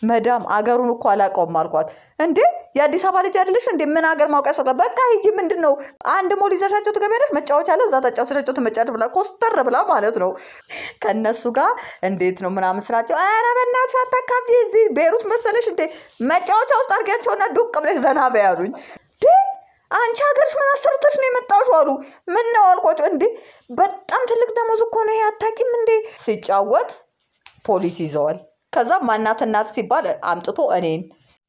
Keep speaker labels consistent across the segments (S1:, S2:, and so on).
S1: መዳም አገሩን እኮ አላውቀውም አልኳት። እንዴ የአዲስ አበባ ልጅ አይደለሽ እንዴ? ምን ሀገር ማውቅ ያስፈልጋል? በቃ ሂጂ፣ ምንድን ነው አንድ ሞል ይዘሻቸው ትገቢያለሽ፣ መጫወቻ አለ፣ እዛ ተጫውተሻቸው ትመጫለሽ ብላ ኮስተር ብላ ማለት ነው። ከእነሱ ጋር እንዴት ነው ምናምን ስራቸው፣ ኧረ በእናትሽ አታካብጂ፣ እዚህ ቤሩት መሰለሽ እንዴ? መጫወቻ ውስጥ አድርጊያቸውና ዱቅ ብለሽ ዘና በይ አሉኝ። እንዴ አንቺ ሀገርሽ ምን አሰርተሽ ነው የመጣሽው? አሉ። ምን ነው አልኳቸው። እንዴ በጣም ትልቅ ደሞዝ እኮ ነው ይሄ አታውቂም እንዴ? ሲጫወት ፖሊስ ይዘዋል። ከዛ ማናት እናት ሲባል አምጥቶ እኔን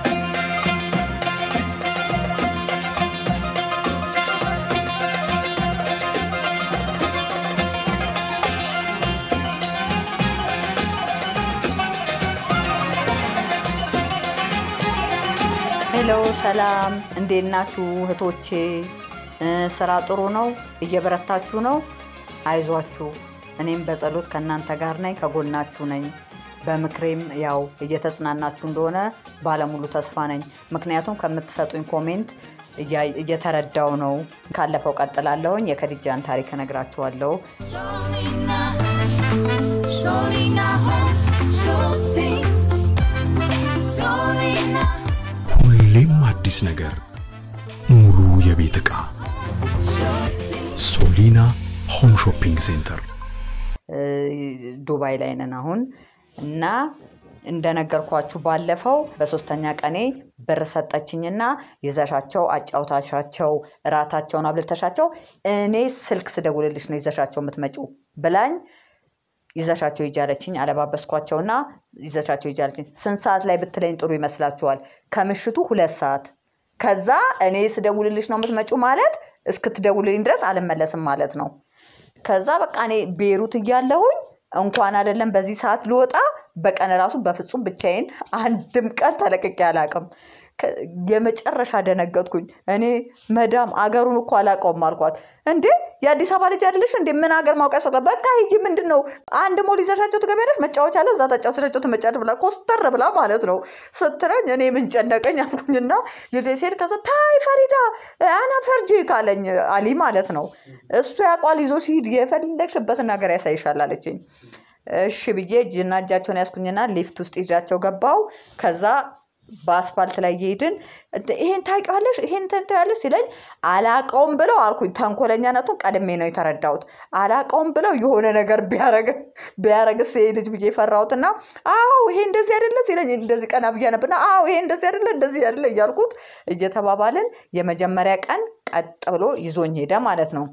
S1: ሄሎ ሰላም፣ እንዴት ናችሁ እህቶቼ? እ ስራ ጥሩ ነው? እየበረታችሁ ነው? አይዟችሁ፣ እኔም በጸሎት ከእናንተ ጋር ነኝ፣ ከጎናችሁ ነኝ። በምክሬም ያው እየተጽናናችሁ እንደሆነ ባለሙሉ ተስፋ ነኝ። ምክንያቱም ከምትሰጡኝ ኮሜንት እያ- እየተረዳው ነው። ካለፈው ቀጥላለሁኝ። የከዲጃን ታሪክ እነግራችኋለሁ።
S2: Solina, Solina Home Shopping. Solina
S3: ሁሌም አዲስ ነገር፣ ሙሉ የቤት ዕቃ
S2: Shopping.
S3: ሶሊና ሆም ሾፒንግ ሴንተር።
S1: እ ዱባይ ላይ ነን አሁን እና እንደነገርኳችሁ ባለፈው በሶስተኛ ቀኔ ብር ሰጠችኝና ይዘሻቸው አጫውታሻቸው እራታቸውን አብልተሻቸው እኔ ስልክ ስደውልልሽ ነው ይዘሻቸው የምትመጪው ብላኝ ይዘሻቸው ይጃለችኝ አለባበስኳቸውና ይዘሻቸው ይጃለችኝ ስንት ሰዓት ላይ ብትለኝ ጥሩ ይመስላችኋል ከምሽቱ ሁለት ሰዓት ከዛ እኔ ስደውልልሽ ነው የምትመጪው ማለት እስክትደውልልኝ ድረስ አልመለስም ማለት ነው ከዛ በቃ እኔ ቤሩት እያለሁኝ እንኳን አይደለም በዚህ ሰዓት ልወጣ በቀን ራሱ በፍጹም ብቻዬን አንድም ቀን ተለቅቄ አላውቅም። ከ- የመጨረሻ ደነገጥኩኝ። እኔ መዳም አገሩን እኮ አላውቀውም አልኳት። እንዴ የአዲስ አበባ ልጅ አይደለሽ እንዴ? ምን ሀገር ማውቅ ያስፈልጋል? በቃ ሂጂ፣ ምንድን ነው አንድ ሞል ይዘሻቸው ትገቢያለሽ፣ መጫወቻ አለ፣ እዛ ተጫውተሻቸው ትመጫለሽ ብላ ኮስተር ብላ ማለት ነው ስትለኝ እኔ ምን ጨነቀኝ አልኩኝና ይዤ ስሄድ ከዛ ታይ ፈሪዳ አና ፈርጂ ካለኝ አሊ ማለት ነው እሱ ያውቋል፣ ይዞሽ ሂድ፣ የፈለግሽበትን ነገር ያሳይሻል አለችኝ። እሺ ብዬ እጅና እጃቸውን ያስኩኝና ሊፍት ውስጥ ይዣቸው ገባው። ከዛ በአስፋልት ላይ እየሄድን እንደ- ይሄን ታውቂዋለሽ ይሄን እንትን ታያለሽ ሲለኝ አላቀውም ብለው አልኩኝ። ተንኮለኛነቱን ቀድሜ ነው የተረዳሁት። አላቀውም ብለው የሆነ ነገር ቢያረግ ቢያረግስ ይሄ ልጅ ብዬ ፈራሁትና አዎ ይሄ እንደዚህ አይደለ ሲለኝ እንደዚህ ቀና ብዬ ነብና አዎ ይሄ እንደዚህ አይደለ እንደዚህ አይደለ እያልኩት እየተባባልን የመጀመሪያ ቀን ቀጥ ብሎ ይዞኝ ሄደ ማለት ነው።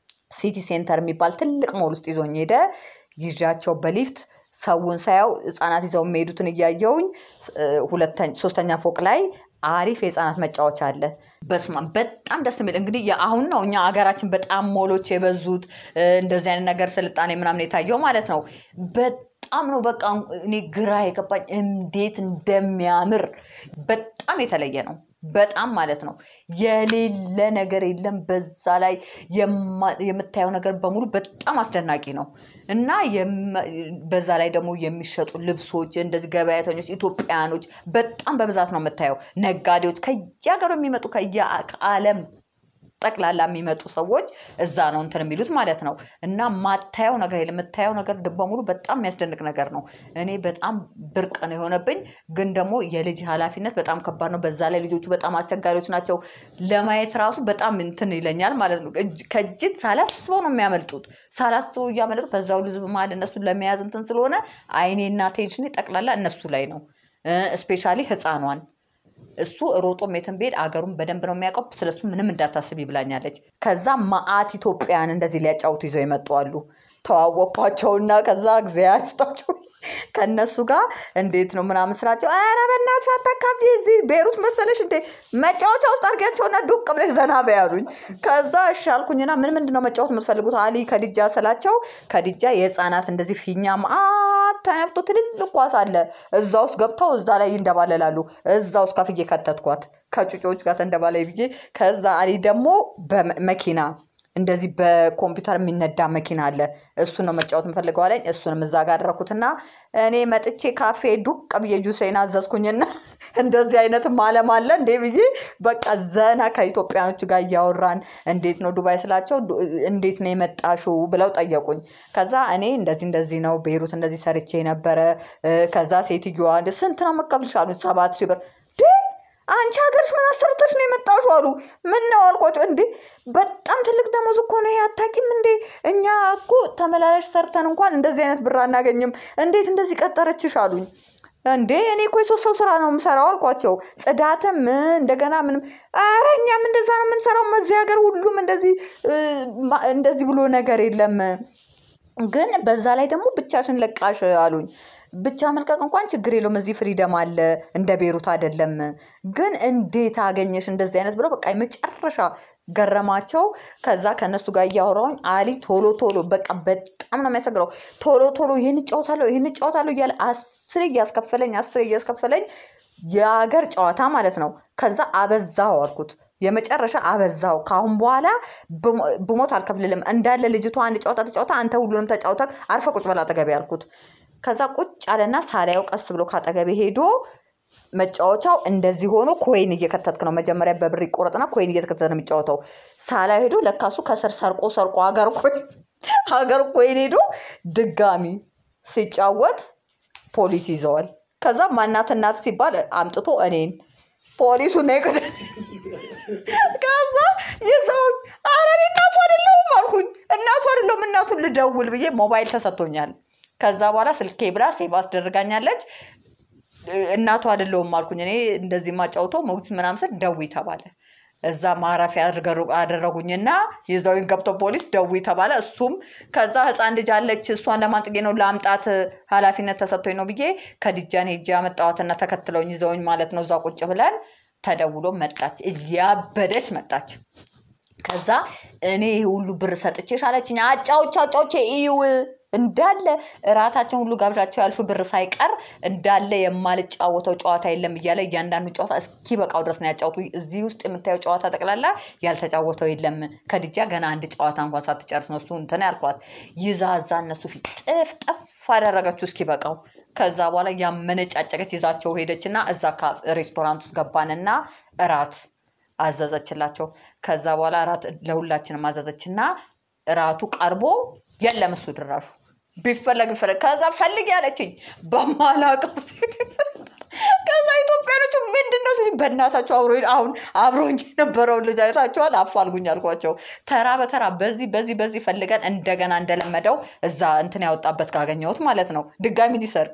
S1: ሲቲ ሴንተር የሚባል ትልቅ ሞል ውስጥ ይዞኝ ሄደ። ይዣቸው በሊፍት ሰውን ሳያው ህጻናት ይዘው የሚሄዱትን እያየውኝ እ፣ ሁለተኛ ሶስተኛ ፎቅ ላይ አሪፍ የህፃናት መጫወቻ አለ። በስመ አብ በጣም ደስ የሚል እንግዲህ የአሁን ነው እኛ ሀገራችን በጣም ሞሎች የበዙት እ፣ እንደዚህ አይነት ነገር ስልጣኔ ምናምን የታየው ማለት ነው። በጣም ነው በቃ እኔ ግራ የገባኝ እንዴት እንደሚያምር በጣም የተለየ ነው። በጣም ማለት ነው የሌለ ነገር የለም። በዛ ላይ የማ- የምታየው ነገር በሙሉ በጣም አስደናቂ ነው እና የመ- በዛ ላይ ደግሞ የሚሸጡ ልብሶች እንደዚህ ገበያተኞች ኢትዮጵያኖች በጣም በብዛት ነው የምታየው። ነጋዴዎች ከየሀገሩ የሚመጡ ከየ- ከዓለም ጠቅላላ የሚመጡ ሰዎች እዛ ነው እንትን የሚሉት ማለት ነው። እና ማታየው ነገር የለም። የምታየው ነገር በሙሉ በጣም የሚያስደንቅ ነገር ነው። እኔ በጣም ብርቅ ነው የሆነብኝ። ግን ደግሞ የልጅ ኃላፊነት በጣም ከባድ ነው። በዛ ላይ ልጆቹ በጣም አስቸጋሪዎች ናቸው። ለማየት ራሱ በጣም እንትን ይለኛል ማለት ነው። እጅ- ከእጅት ሳላስበው ነው የሚያመልጡት። ሳላስበው እያመለጡ በዛው ልጅ መሀል እነሱን ለመያዝ እንትን ስለሆነ አይኔና ቴንሽኔ ጠቅላላ እነሱ ላይ ነው። ስፔሻሊ ህፃኗን እሱ ሮጦም የትም ብሄድ አገሩን በደንብ ነው የሚያውቀው። ስለሱ ምንም እንዳታስቢ ብላኛለች። ከዛ ማአት ኢትዮጵያን እንደዚህ ሊያጫውቱ ይዘው የመጡ አሉ። ተዋወቅኳቸውና ከዛ እግዚአብሔር ይስጣቸው ከእነሱ ጋር እንዴት ነው ምናምን ስራቸው፣ ኧረ በእናትሽ አታካብጂ፣ እዚህ ቤሩት መሰለሽ እንዴ መጫወቻ ውስጥ አድርጊያቸውና ዱቅ ብለሽ ዘና በይ አሉኝ። ከዛ እሺ አልኩኝና ምን ምንድን ነው መጫወት የምትፈልጉት አሊ ከድጃ ስላቸው፣ ከድጃ የህፃናት እንደዚህ ፊኛ ማአት ተነፍቶ ትልልቅ ኳስ አለ እዛ ውስጥ ገብተው እዛ ላይ ይንደባለላሉ። እዛ ውስጥ ከፍዬ ከተትኳት ከጩጮዎች ጋር ተንደባላይ ብዬ። ከዛ አሊ ደግሞ በመኪና እንደዚህ በኮምፒውተር የሚነዳ መኪና አለ። እሱን ነው መጫወት የምፈልገው አለኝ። እሱንም እዛ ጋር አደረኩትና እኔ መጥቼ ካፌ ዱቅ ብዬ ጁሴን አዘዝኩኝና እንደዚህ አይነትም አለም አለ እንዴ ብዬ በቃ ዘና ከኢትዮጵያኖቹ ጋር እያወራን እንዴት ነው ዱባይ ስላቸው ዱ- እንዴት ነው የመጣሽው ብለው ጠየቁኝ። ከዛ እኔ እንደዚህ እንደዚህ ነው ቤይሩት እንደዚህ ሰርቼ ነበረ። እ፣ ከዛ ሴትዮዋ ስንት ነው መቀብልሽ አሉኝ። ሰባት ሺህ ብር ዴ አንቺ ሀገርሽ ምን አሰርተሽ ነው የመጣሽው አሉ። ምን ነው አልኳቸው። እንዴ በጣም ትልቅ ደሞዝ እኮ ነው ይሄ አታውቂም እንዴ? እኛ እኮ ተመላላሽ ሰርተን እንኳን እንደዚህ አይነት ብር አናገኝም። እንዴት እንደዚህ ቀጠረችሽ አሉኝ። እንዴ እኔ እኮ የሶስት ሰው ስራ ነው የምሰራው አልኳቸው። ጽዳትም እ፣ እንደገና ምንም። ኧረ እኛም እንደዛ ነው የምንሰራው። እዚህ ሀገር ሁሉም እንደዚህ እ፣ ማ- እንደዚህ ብሎ ነገር የለም። ግን በዛ ላይ ደግሞ ብቻሽን ለቃሽ አሉኝ። ብቻ መልቀቅ እንኳን ችግር የለውም እዚህ ፍሪደም አለ፣ እንደ ቤሩት አይደለም። ግን እንዴት አገኘሽ እንደዚህ አይነት ብለው በቃ የመጨረሻ ገረማቸው። ከዛ ከእነሱ ጋር እያወራሁኝ አሊ ቶሎ ቶሎ በቃ በጣም ነው የሚያሰግረው። ቶሎ ቶሎ ይህን እጫወታለሁ ይህን እጫወታለሁ እያለ አስር እያስከፈለኝ አስር እያስከፈለኝ የሀገር ጨዋታ ማለት ነው። ከዛ አበዛው አልኩት። የመጨረሻ አበዛው። ከአሁን በኋላ ብሞ- ብሞት አልከፍልልም እንዳለ ልጅቷ አንድ ጨዋታ ተጫውታ አንተ ሁሉንም ተጫውተ አርፈ ቁጭ በል አጠገቤ አልኩት። ከዛ ቁጭ አለና ሳላየው ቀስ ብሎ ከአጠገቤ ሄዶ መጫወቻው እንደዚህ ሆኖ ኮይን እየከተትክ ነው። መጀመሪያ በብር ይቆረጥና ኮይን እየተከተተ ነው የሚጫወተው። ሳላ ሄዶ ለካሱ ከስር ሰርቆ ሰርቆ ሀገር ኮይን ሀገር ኮይን ሄዶ ድጋሚ ሲጫወት ፖሊስ ይዘዋል። ከዛ ማናት እናት ሲባል አምጥቶ እኔን ፖሊሱ ነው የቀደ ከዛ ይዘውኝ ኧረ እኔ እናቱ አይደለሁም አልኩኝ። እናቱ አይደለሁም እናቱን ልደውል ብዬ ሞባይል ተሰጥቶኛል። ከዛ በኋላ ስልኬ ብላ ሴቭ አስደርጋኛለች። እናቱ አይደለሁም አልኩኝ። እኔ እንደዚህ ማጫውተው ሞግዚት ምናምን ስል ደዊ ተባለ። እዛ ማረፊያ አድርገሩ- አደረጉኝና ይዘውኝ ገብቶ ፖሊስ ደዊ ተባለ። እሱም ከዛ ህፃን ልጅ አለች እሷን ለማንጥጌ ነው ለአምጣት ኃላፊነት ተሰጥቶኝ ነው ብዬ ከድጃን ሄጄ ያመጣዋትና ተከትለውኝ ይዘውኝ ማለት ነው። እዛ ቁጭ ብለን ተደውሎ መጣች፣ እያበደች መጣች። ከዛ እኔ ይሄ ሁሉ ብር ሰጥቼሽ አለችኝ። አጫዎች አጫዎች ይው እንዳለ እራታቸውን ሁሉ ጋብዣቸው ያልሹ ብር ሳይቀር እንዳለ የማልጫወተው ጨዋታ የለም እያለ እያንዳንዱ ጨዋታ እስኪ በቃው ድረስ ነው ያጫወቱ። እዚህ ውስጥ የምታየው ጨዋታ ጠቅላላ ያልተጫወተው የለም። ከድጃ ገና አንድ ጨዋታ እንኳን ሳትጨርስ ነው እሱ እንትን ያልኳት። ይዛ እዛ እነሱ ፊት ጥፍ ጠፍ አደረገችው እስኪ በቃው። ከዛ በኋላ ያመነጫጨቀች ይዛቸው ሄደችና እዛ ካ- ሬስቶራንት ውስጥ ገባንና እራት አዘዘችላቸው። ከዛ በኋላ እራት ለሁላችንም አዘዘችና እራቱ ቀርቦ የለም እሱ ድራሹ ቢፈለግ ቢፈለግ ከዛ ፈልግ ያለችኝ በማላውቀው ሴት ከዛ ኢትዮጵያኖቹ ምንድን ነው ሲሉኝ በእናታቸው አብሮ አሁን አብሮኝ የነበረውን ልጅ አይታችኋል አፋልጉኝ አልኳቸው። ተራ በተራ በዚህ በዚህ በዚህ ፈልገን እንደገና እንደለመደው እዛ እንትን ያወጣበት ካገኘሁት ማለት ነው ድጋሚ ሊሰርቅ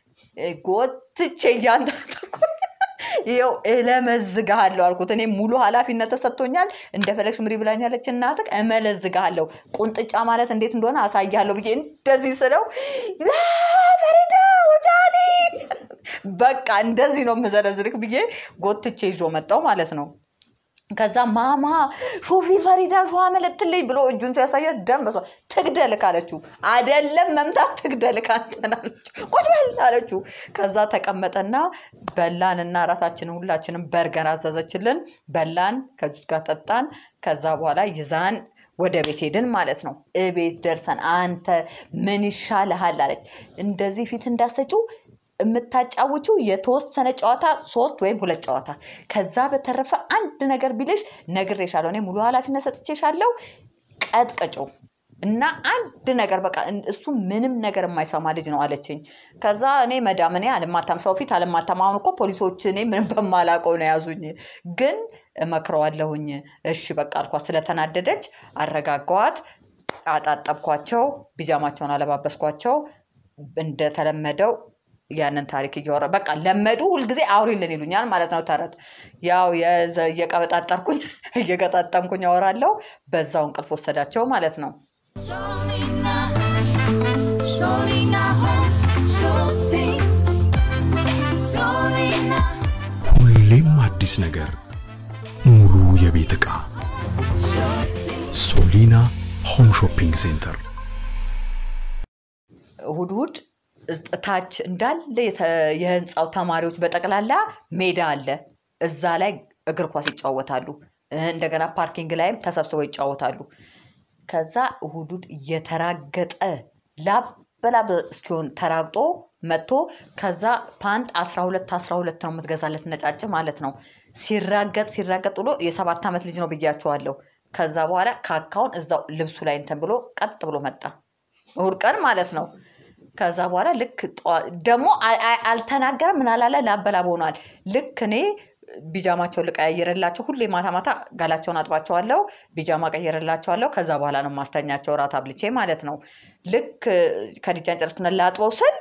S1: ጎትቼ እያንዳንዱ ይኸው እለመዝግሃለሁ አልኩት። እኔ ሙሉ ኃላፊነት ተሰጥቶኛል። እንደፈለግሽ ምሪ ብላኛለች እናትህ፣ እመለዝግሃለሁ። ቁንጥጫ ማለት እንዴት እንደሆነ አሳያለሁ ብዬ እንደዚህ ስለው "ላ ፈሪዳ ወጃኒ በቃ እንደዚህ ነው የምዘረዝርክ ብዬ ጎትቼ ይዞ መጣው ማለት ነው። ከዛ ማማ ሾፊ ፈሪዳ ሸዋ መለትልኝ ብሎ እጁን ሲያሳያት ደም በሷ ትግደልክ አለችው። አደለም መምታት ትግደልክ አንተን አለችው። ቁጭ በል አለችው። ከዛ ተቀመጠና በላንና እራታችንን ሁላችንም በርገር አዘዘችልን። በላን፣ ከጁስ ጋር ጠጣን። ከዛ በኋላ ይዛን ወደ ቤት ሄድን ማለት ነው። እቤት ደርሰን አንተ ምን ይሻልሃል አለች። እንደዚህ ፊት እንዳሰጪው የምታጫውችው የተወሰነ ጨዋታ ሶስት ወይም ሁለት ጨዋታ፣ ከዛ በተረፈ አንድ ነገር ቢልሽ ነግሬሻለሁ፣ እኔ ሙሉ ኃላፊነት ሰጥቼሻለሁ፣ ቀጥቅጭው እና አንድ ነገር በቃ እን- እሱ ምንም ነገር የማይሰማ ልጅ ነው አለችኝ። ከዛ እኔ መዳም እኔ አልማታም፣ ሰው ፊት አልማታም። አሁን እኮ ፖሊሶች እኔ ምንም በማላውቀው ነው የያዙኝ፣ ግን እመክረዋለሁኝ። እሺ በቃ አልኳት። ስለተናደደች አረጋጋዋት፣ አጣጠብኳቸው፣ ቢጃማቸውን አለባበስኳቸው። እንደተለመደው ያንን ታሪክ እያወራ በቃ ለመዱ። ሁልጊዜ አውሪልን ይሉኛል ማለት ነው። ተረት ያው የዘ- እየቀበጣጠርኩኝ እየገጣጠምኩኝ አወራለሁ። በዛው እንቅልፍ ወሰዳቸው ማለት ነው።
S2: Solina, Solina Home Shopping. Solina
S3: ሁሌም አዲስ ነገር፣ ሙሉ የቤት ዕቃ
S2: Shopping.
S3: ሶሊና ሆም ሾፒንግ ሴንተር
S1: እሁድ እሁድ እዝ- ታች እንዳለ የተ- የህንፃው ተማሪዎች በጠቅላላ ሜዳ አለ። እዛ ላይ እግር ኳስ ይጫወታሉ። እ፣ እንደገና ፓርኪንግ ላይም ተሰብስበው ይጫወታሉ። ከዛ እሁድ እሁድ እየተራገጠ ላብ በላብ እስኪሆን ተራግጦ መጥቶ ከዛ ፓንት አስራ ሁለት አስራ ሁለት ነው የምትገዛለት ነጫጭ ማለት ነው። ሲራገጥ ሲራገጥ ብሎ የሰባት ዓመት ልጅ ነው ብያቸዋለሁ። ከዛ በኋላ ካካውን እዛው ልብሱ ላይ እንትን ብሎ ቀጥ ብሎ መጣ። እሑድ ቀን ማለት ነው። ከዛ በኋላ ልክ ጠዋ- ደግሞ አ- አ- አልተናገረም ምን አላለ ላበላብ ሆኗል። ልክ እኔ ቢጃማቸውን ልቀያየርላቸው ሁሌ ማታ ማታ ጋላቸውን አጥባቸዋለሁ፣ ቢጃማ ቀየርላቸዋለሁ። ከዛ በኋላ ነው ማስተኛቸው ራት አብልቼ ማለት ነው። ልክ ከድጃን ጨርስኩና ላጥበው ስል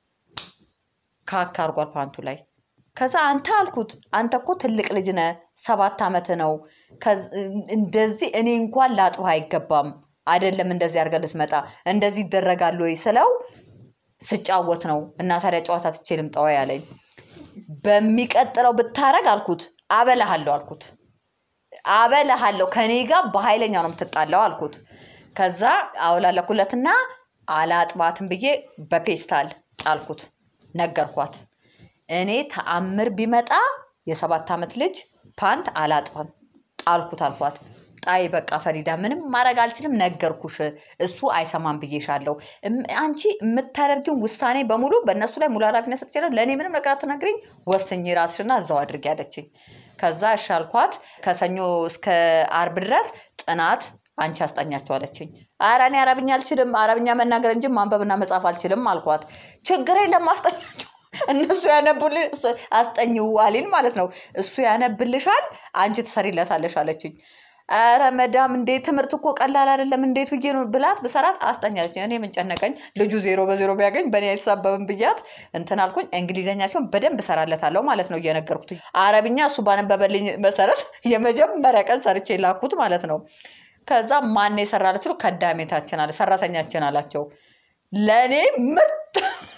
S1: ካካ አርጓል ፓንቱ ላይ። ከዛ አንተ አልኩት አንተ እኮ ትልቅ ልጅ ነህ፣ ሰባት ዓመት ነው። ከዝ- እንደዚህ እኔ እንኳን ላጥብህ አይገባም አይደለም እንደዚህ አድርገህ ልትመጣ እንደዚህ ይደረጋል ወይ ስለው ስጫወት ነው እና ታዲያ ጨዋታ ትቼ ልምጣ ወይ አለኝ። በሚቀጥለው ብታረግ አልኩት አበላሃለሁ አልኩት አበላሃለሁ ከኔ ጋር በኃይለኛ ነው የምትጣላው አልኩት። ከዛ አውላለኩለትና አላጥባትም ብዬ በፔስታል ጣልኩት፣ ነገርኳት። እኔ ተአምር ቢመጣ የሰባት ዓመት ልጅ ፓንት አላጥብም ጣልኩት አልኳት። ጣይ በቃ ፈሪዳ ምንም ማድረግ አልችልም፣ ነገርኩሽ። እሱ አይሰማም ብዬሻለሁ። እም- አንቺ የምታደርጊውን ውሳኔ በሙሉ በእነሱ ላይ ሙሉ ኃላፊነት ሰጥቻለሁ። ለእኔ ምንም ነገር አትነግሪኝ፣ ወስኝ ራስሽና እዛው አድርጊ አለችኝ። ከዛ እሺ አልኳት። ከሰኞ እስከ አርብ ድረስ ጥናት አንቺ አስጠኛቸው አለችኝ። ኧረ እኔ አረብኛ አልችልም፣ አረብኛ መናገር እንጂ ማንበብና መጻፍ አልችልም አልኳት። ችግር የለም አስጠኛቸው እነሱ ያነቡልሽ አስጠኝው አሊን ማለት ነው። እሱ ያነብልሻል፣ አንቺ ትሰሪለታለሽ አለችኝ። ኧረ መዳም እንዴ ትምህርት እኮ ቀላል አይደለም፣ እንዴት ብዬ ነው ብላት ብሰራት አስጠኛለች። እኔ ምን ጨነቀኝ፣ ልጁ ዜሮ በዜሮ ቢያገኝ በእኔ አይሳበብም ብያት እንትን አልኩኝ። እንግሊዝኛ ሲሆን በደንብ እሰራለታለሁ ማለት ነው እየነገርኩት። አረብኛ እሱ ባነበበልኝ መሰረት የመጀመሪያ ቀን ሰርቼ ላኩት ማለት ነው። ከዛ ማን የሰራለች ሲሉ ከዳሜታችን አለ ሰራተኛችን አላቸው። ለእኔ ምርጥ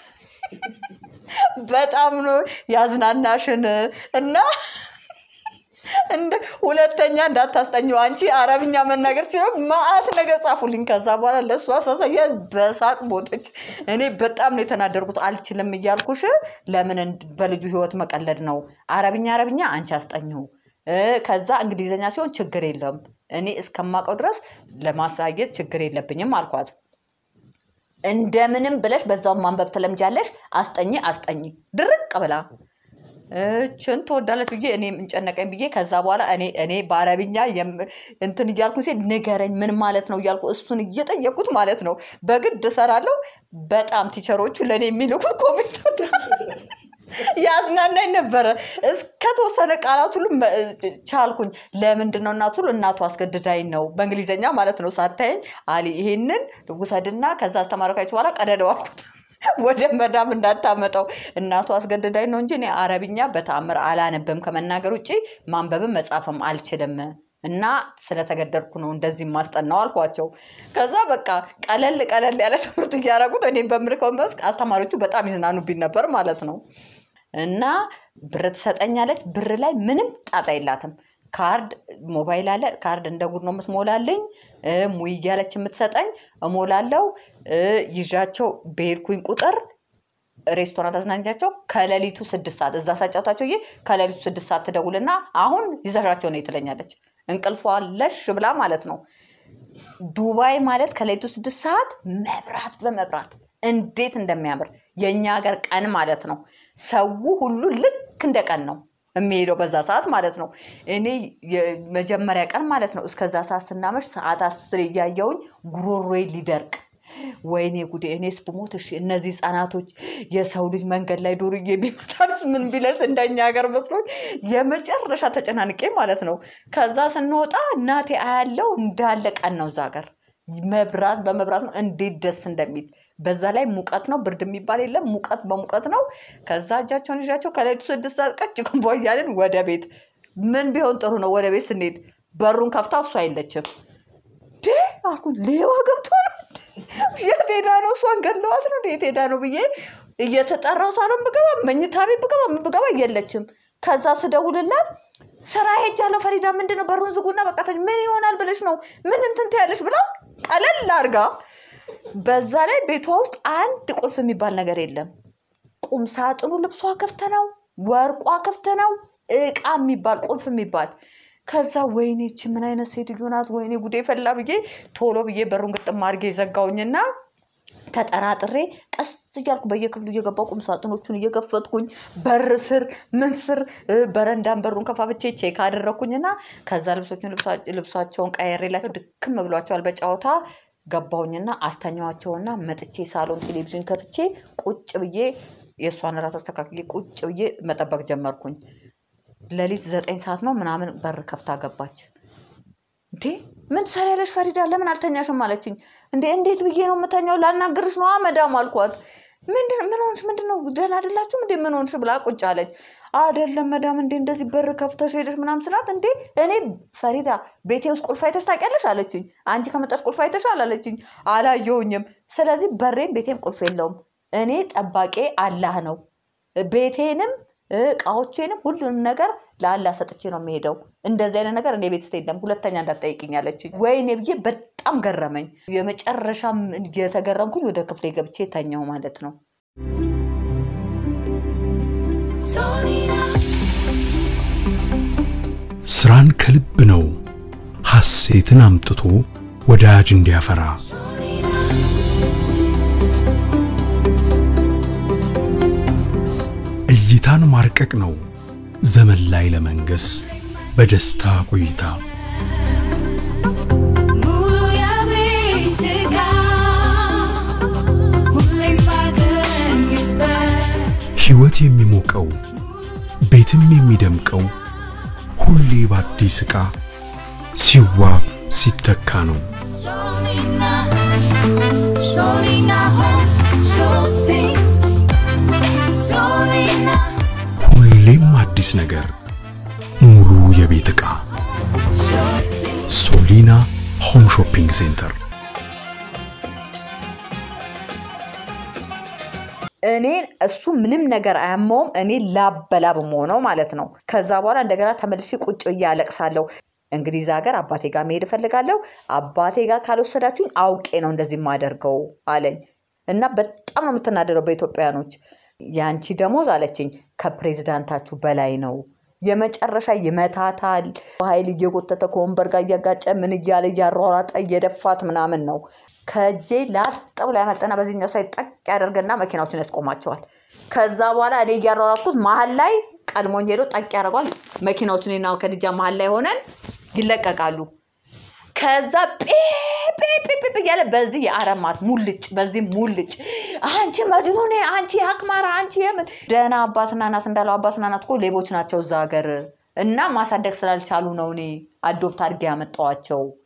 S1: በጣም ነው ያዝናናሽን እና እንደ ሁለተኛ እንዳታስጠኘው አንቺ አረብኛ መናገር ሲለው ማአት ነገር ጻፉልኝ። ከዛ በኋላ ለእሱ አሳሳያ በሳቅ ቦጠች። እኔ በጣም ነው የተናደርኩት። አልችልም እያልኩሽ ለምን እንድ- በልጁ ህይወት መቀለድ ነው? አረብኛ አረብኛ አንቺ አስጠኘው። እ፣ ከዛ እንግሊዝኛ ሲሆን ችግር የለም እኔ እስከማውቀው ድረስ ለማሳየት ችግር የለብኝም አልኳት። እንደምንም ብለሽ በዛው ማንበብ ትለምጃለሽ። አስጠኝ አስጠኝ ድርቅ ብላ እችን ትወዳለች ብዬ እኔ እንጨነቀኝ ብዬ ከዛ በኋላ እኔ እኔ በአረብኛ የም- እንትን እያልኩ ሴ ንገረኝ ምን ማለት ነው እያልኩ እሱን እየጠየቁት ማለት ነው። በግድ እሰራለሁ። በጣም ቲቸሮቹ ለእኔ የሚልኩት ኮሜንት ያዝናናኝ ነበረ። እስከተወሰነ ቃላት ሁሉ መ- ቻልኩኝ። ለምንድን ነው እናቱ እናቱ አስገድዳኝ ነው በእንግሊዝኛ ማለት ነው። ሳታየኝ አሊ ይሄንን ውሰድና ከዛ አስተማሪካች በኋላ ቀደደው አልኩት። ወደ መዳም እንዳታመጠው እናቱ አስገድዳኝ ነው እንጂ እኔ አረብኛ በተአምር አላነብም ከመናገር ውጭ ማንበብም መጻፍም አልችልም እና ስለተገደድኩ ነው እንደዚህ ማስጠናው አልኳቸው። ከዛ በቃ ቀለል ቀለል ያለ ትምህርት እያደረጉት እኔም በምልከው መስክ አስተማሪዎቹ በጣም ይዝናኑብኝ ነበር ማለት ነው። እና ብር ትሰጠኛለች። ብር ላይ ምንም ጣጣ የላትም። ካርድ ሞባይል አለ። ካርድ እንደ ጉድ ነው የምትሞላልኝ። እ፣ ሙይ እያለች የምትሰጠኝ እሞላለው። እ፣ ይዣቸው በሄድኩኝ ቁጥር ሬስቶራንት አዝናኛቸው ከሌሊቱ ስድስት ሰዓት እዛ ሳጫውታቸው ዬ ከሌሊቱ ስድስት ሰዓት ትደውልና አሁን ይዘሻቸው ነው ትለኛለች። እንቅልፏ ለሽ ብላ ማለት ነው። ዱባይ ማለት ከሌሊቱ ስድስት ሰዓት መብራት በመብራት እንዴት እንደሚያምር የእኛ ሀገር ቀን ማለት ነው። ሰው ሁሉ ልክ እንደ ቀን ነው የሚሄደው በዛ ሰዓት ማለት ነው። እኔ የመጀመሪያ ቀን ማለት ነው እስከዛ ሰዓት ስናመሽ ሰዓት አስር እያየውኝ ጉሮሮዬ ሊደርቅ ወይኔ ጉዴ! እኔስ ብሞት እሺ፣ እነዚህ ህጻናቶች የሰው ልጅ መንገድ ላይ ዱርዬ ቢመታስ ምን ቢለስ እንደኛ ሀገር መስሎኝ የመጨረሻ ተጨናንቄ ማለት ነው። ከዛ ስንወጣ እናቴ አያለው እንዳለ ቀን ነው እዛ ሀገር መብራት በመብራት ነው። እንዴት ደስ እንደሚል በዛ ላይ ሙቀት ነው፣ ብርድ የሚባል የለም። ሙቀት በሙቀት ነው። ከዛ እጃቸውን ይዣቸው ከሌሊቱ ስድስት ሰዓት ቀጭ ክንቦ እያልን ወደ ቤት ምን ቢሆን ጥሩ ነው? ወደ ቤት ስንሄድ በሩን ከፍታ እሷ የለችም። ዴ አልኩኝ፣ ሌባ ገብቶ ነው እንዴ? የት ሄዳ ነው? እሷን ገለዋት ነው እንዴ? የት ሄዳ ነው ብዬ እየተጠራው ሳሎን ብገባ መኝታ ቤት ብገባ ምን ብገባ የለችም። ከዛ ስደውልላት ስራ ሄጃለሁ ፈሪዳ፣ ምንድን ነው በሩን ዝጉና በቃ ተኝ። ምን ይሆናል ብለሽ ነው ምን እንትን ትያለሽ ብላ ቀለል አድርጋ። በዛ ላይ ቤቷ ውስጥ አንድ ቁልፍ የሚባል ነገር የለም። ቁም ሳጥኑ ልብሷ ክፍት ነው፣ ወርቋ ክፍት ነው፣ እቃ የሚባል ቁልፍ የሚባል ከዛ ወይኔ ይቺ ምን አይነት ሴትዮ ናት? ወይኔ ጉዴ ፈላ ብዬ ቶሎ ብዬ በሩን ግጥም አድርጌ ዘጋውኝና ተጠራጥሬ ቀስ እያልኩ በየክፍሉ እየገባው ቁም ሳጥኖቹን እየከፈትኩኝ በር ስር ምን ስር እ፣ በረንዳን በሩን ከፋፍቼ ቼክ አደረግኩኝና ከዛ ልብሶቹን ልብሳ- ልብሳቸውን ቀየሬላቸው ድክም ብሏቸዋል በጨዋታ ገባሁኝና አስተኛዋቸውና መጥቼ ሳሎን ቴሌቪዥን ከፍቼ ቁጭ ብዬ የእሷን ራት አስተካክዬ ቁጭ ብዬ መጠበቅ ጀመርኩኝ። ሌሊት ዘጠኝ ሰዓት ነው ምናምን በር ከፍታ ገባች። እንዴ ምን ትሰሪያለሽ ፈሪዳ? ለምን አልተኛሽም አለችኝ። እንዴ እንዴት ብዬ ነው የምተኛው? ላናግርሽ ነዋ መዳም አልኳት። ምንድን ምን ሆንሽ? ምንድን ነው ደህና አይደላችሁም እንዴ? ምን ሆንሽ ብላ ቁጭ አለች። አይደለም መዳም፣ እንዴ እንደዚህ በር ከፍተሽ ሄደሽ ምናምን ስላት፣ እንዴ እኔ ፈሪዳ ቤቴ ውስጥ ቁልፍ አይተሽ ታውቂያለሽ አለችኝ። አንቺ ከመጣሽ ቁልፍ አይተሻል አለችኝ። አላየሁኝም። ስለዚህ በሬም ቤቴም ቁልፍ የለውም። እኔ ጠባቄ አላህ ነው። ቤቴንም እቃዎቼንም ሁሉንም ነገር ለአላህ ሰጥቼ ነው የሚሄደው። እንደዚህ አይነት ነገር እኔ ቤት ውስጥ የለም፣ ሁለተኛ እንዳትጠይቅኝ አለችኝ። ወይኔ ብዬ በጣም ገረመኝ። የመጨረሻም የተገረምኩኝ ወደ ክፍሌ ገብቼ ተኛው ማለት ነው።
S2: Solina,
S3: ስራን ከልብ ነው ሐሴትን አምጥቶ ወዳጅ እንዲያፈራ
S2: Solina,
S3: እይታን ማርቀቅ ነው ዘመን ላይ ለመንገስ በደስታ ቆይታ
S2: ሙሉ የቤት ዕቃ ሁሌም ባገኝበት
S3: ሕይወት የሚሞቀው ቤትም የሚደምቀው ሁሌ በአዲስ ዕቃ ሲዋብ ሲተካ ነው።
S2: Solina, Solina Home Shopping. Solina
S3: ሁሌም አዲስ ነገር፣ ሙሉ የቤት ዕቃ
S2: Shopping.
S3: ሶሊና ሆም ሾፒንግ ሴንተር
S1: እኔ እሱ ምንም ነገር አያመውም። እኔ ላበላብ መሆነው ማለት ነው። ከዛ በኋላ እንደገና ተመልሼ ቁጭ ብዬ አለቅሳለሁ። እንግሊዝ ሀገር አባቴ ጋር መሄድ እፈልጋለሁ። አባቴ ጋር ካልወሰዳችሁኝ አውቄ ነው እንደዚህ የማደርገው አለኝ እና በጣም ነው የምትናደደው በኢትዮጵያኖች። የአንቺ ደሞዝ አለችኝ ከፕሬዚዳንታችሁ በላይ ነው። የመጨረሻ ይመታታል። በኃይል እየጎተተ ከወንበር ጋር እያጋጨ ምን እያለ እያሯሯጠ እየደፋት ምናምን ነው። ከእጄ ላጥ ብሎ ያመጠና በዚህኛው ሳይ ጠቅ ያደርግና መኪናዎችን ያስቆማቸዋል። ከዛ በኋላ እኔ እያሯሯጥኩት መሀል ላይ ቀድሞኝ ሄዶ ጠቅ ያደርገዋል። መኪናዎቹን እኔና ከድጃ መሀል ላይ ሆነን ይለቀቃሉ። ከዛ ጴጴጴጴ እያለ በዚህ የአረማት ሙልጭ በዚህ ሙልጭ አንቺ መጅኑኔ አንቺ አክማራ አንቺ የምን ደህና አባትና እናት እንዳለው አባትና እናት እኮ ሌቦች ናቸው እዛ ሀገር እና ማሳደግ ስላልቻሉ ነው እኔ አዶፕት አድርጌ ያመጣዋቸው